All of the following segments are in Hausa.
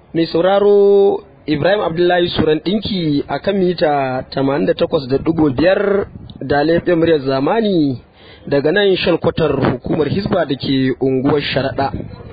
mai sauraro Ibrahim Abdullahi Suran ɗinki a kan mita 88.5 da laifin muryar zamani daga nan shalkwatar hukumar Hisba da ke unguwar Sharaɗa.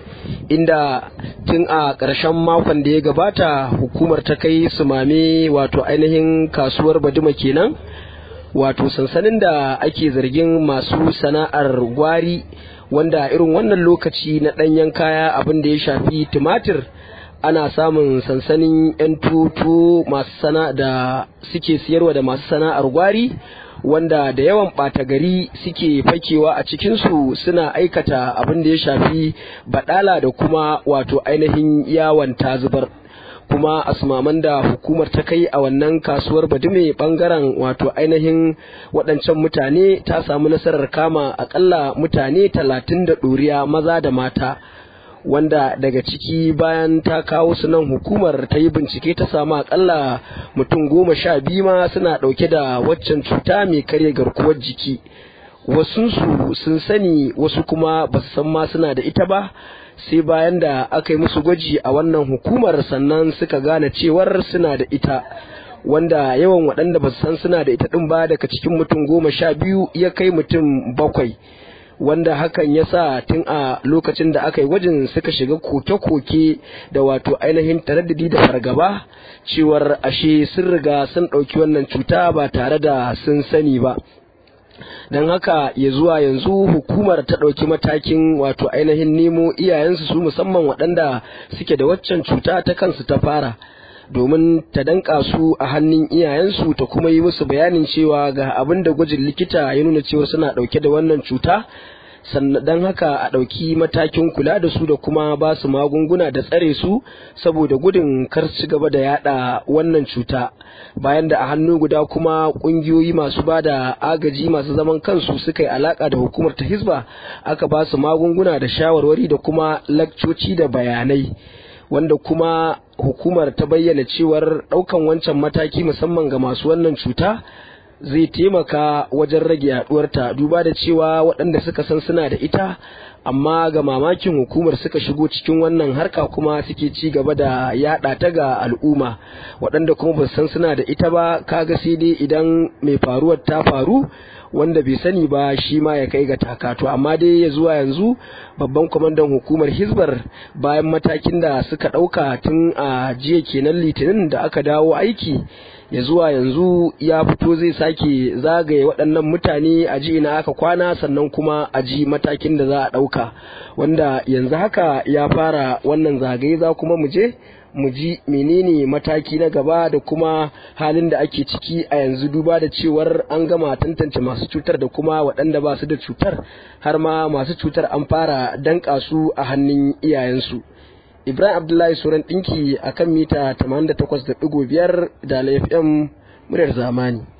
Inda tun a ƙarshen makon da ya gabata hukumar ta kai sumame wato ainihin kasuwar Baduma kenan wato sansanin da ake zargin masu sana'ar gwari wanda irin wannan lokaci na ɗanyen kaya abin da ya shafi tumatir ana samun sansanin 'yan tutu masu sana da suke siyarwa da masu sana'ar gwari wanda da yawan ɓata gari suke fakewa a cikinsu suna aikata abin da ya shafi baɗala da kuma wato ainihin yawon tazubar kuma asmaman da hukumar ta kai a wannan kasuwar badume bangaren wato ainihin waɗancan mutane ta samu nasarar kama akalla mutane talatin da ɗoriya maza da mata wanda daga ciki bayan ta kawo su nan hukumar ta yi bincike ta samu akalla mutum goma sha biyu ma suna ɗauke da waccan cuta mai karya garkuwar jiki wasunsu sun sani wasu kuma ba su san ma suna da ita ba sai bayan da aka yi musu gwaji a wannan hukumar sannan suka gane cewar suna da ita wanda yawan waɗanda ba su san suna da ita ɗin ba daga cikin mutum goma sha biyu ya kai mutum bakwai wanda hakan ya sa tun a lokacin da aka yi gwajin suka shiga koke-koke da wato ainihin taraddadi da fargaba cewar ashe sun riga sun ɗauki wannan cuta ba tare da sun sani ba don haka ya zuwa yanzu hukumar ta ɗauki matakin wato ainihin nemo iyayensu su musamman waɗanda suke da waccan cuta ta kansu ta fara domin ta danka su a hannun iyayensu ta kuma yi musu bayanin cewa ga abin da gwajin likita ya nuna cewa suna ɗauke da wannan cuta sannan don haka a ɗauki matakin kula da su da kuma ba su magunguna da tsare su saboda gudun kar su gaba da yada wannan cuta bayan da a hannu guda kuma ƙungiyoyi masu ba da agaji masu zaman kansu suka yi alaka da hukumar ta hisba aka ba su magunguna da shawarwari da kuma lakcoci da bayanai wanda kuma hukumar ta bayyana cewar ɗaukan wancan mataki musamman ga masu wannan cuta zai taimaka wajen rage yaduwarta duba da cewa waɗanda suka san suna da ita amma ga mamakin hukumar suka shigo cikin wannan harka kuma suke ci gaba da yada ta ga al'umma waɗanda kuma ba san suna da ita ba kaga sai dai idan mai faruwar ta faru wanda bai sani ba shi ma ya kai ga takato amma dai ya zuwa yanzu babban kwamandan hukumar hizbar bayan matakin da suka ɗauka tun a jiya kenan litinin da aka dawo aiki ya zuwa yanzu ya fito zai sake zagaye waɗannan mutane a ji ina aka kwana sannan kuma a ji matakin da za a ɗauka wanda yanzu haka ya fara wannan zagaye za kuma mu je mu ji menene mataki na gaba da kuma halin da ake ciki a yanzu duba da cewar an gama tantance masu cutar da kuma waɗanda ba su da cutar har ma masu cutar an fara danƙa su a hannun iyayensu. Ibrahim Abdullahi Suran ɗinki a kan mita 88.5 da FM muryar zamani.